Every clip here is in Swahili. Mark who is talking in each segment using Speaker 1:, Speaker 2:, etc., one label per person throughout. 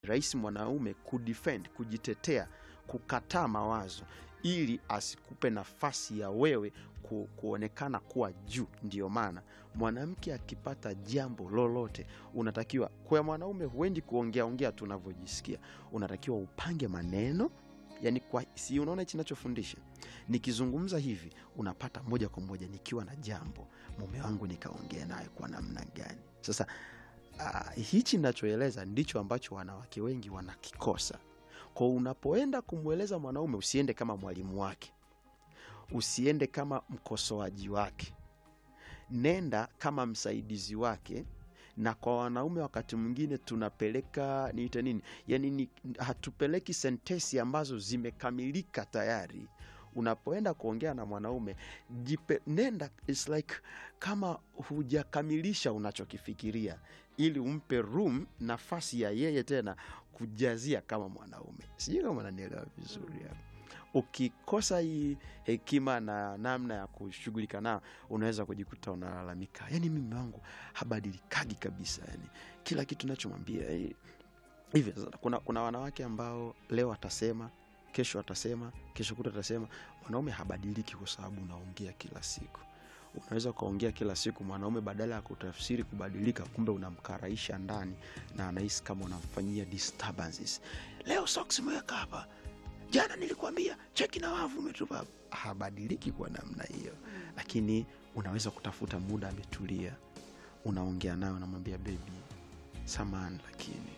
Speaker 1: rahisi mwanaume kudefend, kujitetea, kukataa mawazo ili asikupe nafasi ya wewe ku, kuonekana kuwa juu. Ndiyo maana mwanamke akipata jambo lolote, unatakiwa kwa mwanaume, huendi kuongea ongea tu unavyojisikia, unatakiwa upange maneno yani kwa, si unaona hichi nachofundisha nikizungumza hivi unapata moja kwa moja nikiwa na jambo mume wangu nikaongea naye kwa namna gani sasa uh, hichi nachoeleza ndicho ambacho wanawake wengi wanakikosa kwa unapoenda kumweleza mwanaume usiende kama mwalimu wake usiende kama mkosoaji wake nenda kama msaidizi wake na kwa wanaume wakati mwingine tunapeleka niite nini yani ni, hatupeleki sentesi ambazo zimekamilika tayari unapoenda kuongea na mwanaume jipe, nenda it's like kama hujakamilisha unachokifikiria ili umpe room nafasi ya yeye tena kujazia kama mwanaume sijui kama nanielewa vizuri hapo ukikosa hii hekima na namna ya kushughulika nao unaweza kujikuta unalalamika yani mimi wangu habadilikagi kabisa yani kila kitu nachomwambia eh, hivi sasa, kuna, kuna wanawake ambao leo atasema kesho atasema kesho kuta atasema mwanaume habadiliki kwa sababu unaongea kila siku unaweza ukaongea kila siku mwanaume badala ya kutafsiri kubadilika kumbe unamkaraisha ndani na anahisi kama unamfanyia disturbances leo socks imeweka hapa jana nilikwambia cheki na wavu umetupa hapa." habadiliki kwa namna hiyo lakini unaweza kutafuta muda ametulia unaongea nayo unamwambia bebi samani lakini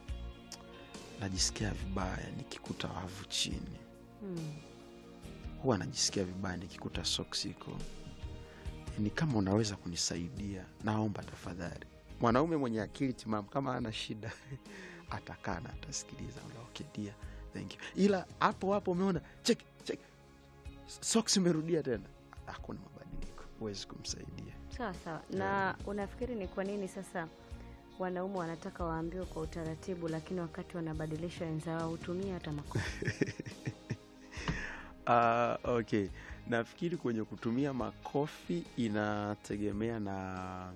Speaker 1: najisikia vibaya nikikuta wavu chini
Speaker 2: Mm.
Speaker 1: huwa najisikia vibaya nikikuta socks iko ni kama unaweza kunisaidia naomba tafadhali mwanaume mwenye akili timamu kama ana shida atakaa na atasikiliza okay, dear, thank you ila hapo hapo umeona check check socks imerudia tena hakuna mabadiliko huwezi kumsaidia
Speaker 2: sawa sawa na unafikiri ni kwa nini sasa wanaume wanataka waambiwe kwa utaratibu lakini wakati wanabadilisha wenzao hutumia hata makofi
Speaker 1: Uh, okay nafikiri kwenye kutumia makofi inategemea na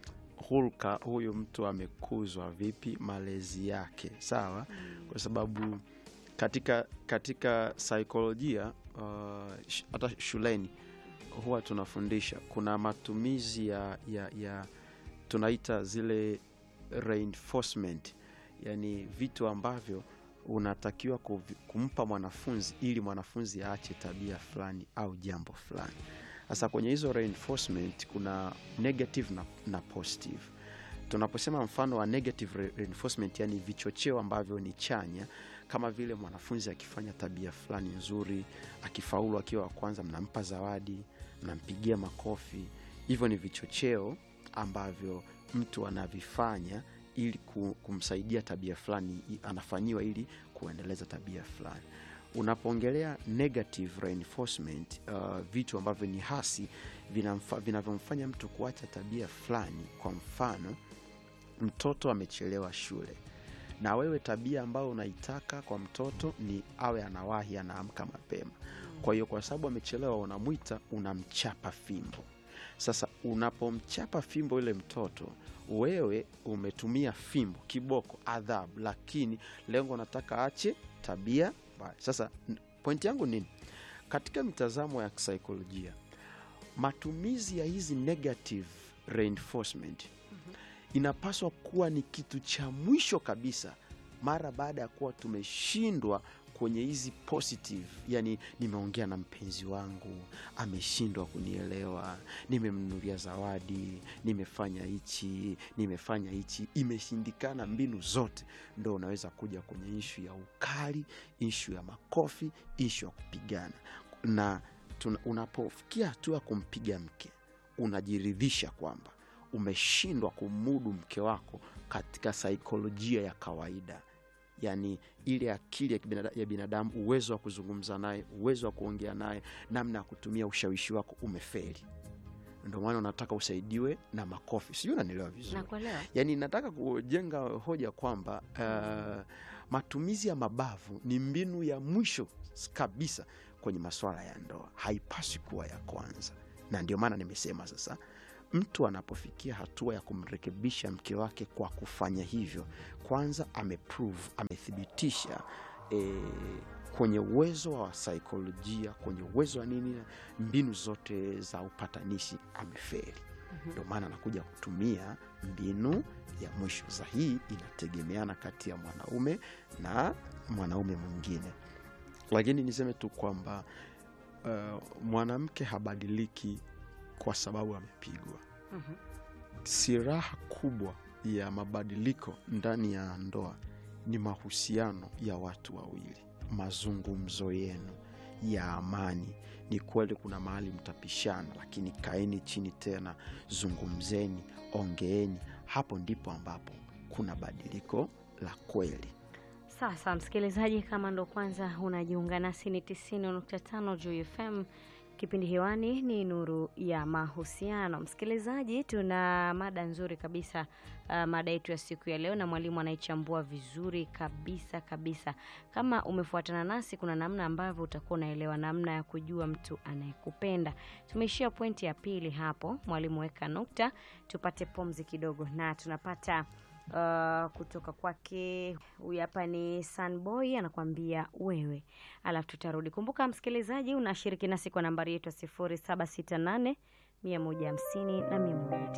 Speaker 1: hulka huyu mtu amekuzwa vipi malezi yake sawa kwa sababu katika katika saikolojia uh, sh- hata shuleni huwa tunafundisha kuna matumizi ya, ya, ya tunaita zile reinforcement yani vitu ambavyo unatakiwa kuvi- kumpa mwanafunzi ili mwanafunzi aache tabia fulani au jambo fulani sasa kwenye hizo reinforcement kuna negative na, na positive tunaposema mfano wa negative re- reinforcement yani vichocheo ambavyo ni chanya kama vile mwanafunzi akifanya tabia fulani nzuri akifaulu akiwa wa kwanza mnampa zawadi mnampigia makofi hivyo ni vichocheo ambavyo mtu anavifanya ili ku- kumsaidia tabia fulani i- anafanyiwa ili kuendeleza tabia fulani unapoongelea negative reinforcement uh, vitu ambavyo ni hasi vinamfa- vinavyomfanya mtu kuacha tabia fulani kwa mfano mtoto amechelewa shule na wewe tabia ambayo unaitaka kwa mtoto ni awe anawahi anaamka mapema kwa hiyo kwa sababu amechelewa unamwita unamchapa fimbo sasa unapomchapa fimbo ile mtoto wewe umetumia fimbo kiboko adhabu lakini lengo nataka ache tabia mbaya sasa n- pointi yangu nini katika mitazamo ya kisaikolojia matumizi ya hizi negative reinforcement inapaswa kuwa ni kitu cha mwisho kabisa mara baada ya kuwa tumeshindwa kwenye hizi positive yani nimeongea na mpenzi wangu ameshindwa kunielewa nimemnunulia zawadi nimefanya hichi nimefanya hichi imeshindikana mbinu zote ndo unaweza kuja kwenye ishu ya ukali ishu ya makofi ishu ya kupigana na tuna- unapofikia hatua ya kumpiga mke unajiridhisha kwamba umeshindwa kumudu mke wako katika saikolojia ya kawaida yaani ile akili ya, kibinada, ya binadamu uwezo wa kuzungumza naye uwezo wa kuongea naye namna ya kutumia ushawishi wako umefeli ndio maana unataka usaidiwe na makofi sijui unanielewa vizuri
Speaker 2: nakuelewa
Speaker 1: yaani nataka kujenga hoja kwamba uh, matumizi ya mabavu ni mbinu ya mwisho s- kabisa kwenye masuala ya ndoa haipaswi kuwa ya kwanza na ndio maana nimesema sasa mtu anapofikia hatua ya kumrekebisha mke wake kwa kufanya hivyo kwanza ameprove amethibitisha e, kwenye uwezo wa saikolojia kwenye uwezo wa nini mbinu zote za upatanishi ameferi ndio maana anakuja kutumia mbinu ya mwisho za hii inategemeana kati ya mwanaume na mwanaume mwingine lakini niseme tu kwamba uh, mwanamke habadiliki kwa sababu amepigwa
Speaker 2: Mhm.
Speaker 1: siraha kubwa ya mabadiliko ndani ya ndoa ni mahusiano ya watu wawili mazungumzo yenu ya amani ni kweli kuna mahali mtapishana lakini kaeni chini tena zungumzeni ongeeni hapo ndipo ambapo kuna badiliko la kweli
Speaker 2: Sasa msikilizaji, kama ndo kwanza unajiunga nasi, ni 90.5 Juu FM. Kipindi hewani ni Nuru ya Mahusiano. Msikilizaji, tuna mada nzuri kabisa, uh, mada yetu ya siku ya leo, na mwalimu anaichambua vizuri kabisa kabisa. Kama umefuatana nasi, kuna namna ambavyo utakuwa unaelewa namna ya kujua mtu anayekupenda. Tumeishia pointi ya pili hapo, mwalimu weka nukta, tupate pumzi kidogo, na tunapata uh, kutoka kwake huyu hapa ni Sunboy anakuambia wewe, alafu tutarudi. Kumbuka msikilizaji, unashiriki nasi kwa nambari yetu ya sifuri saba sita nane mia moja hamsini na mia moja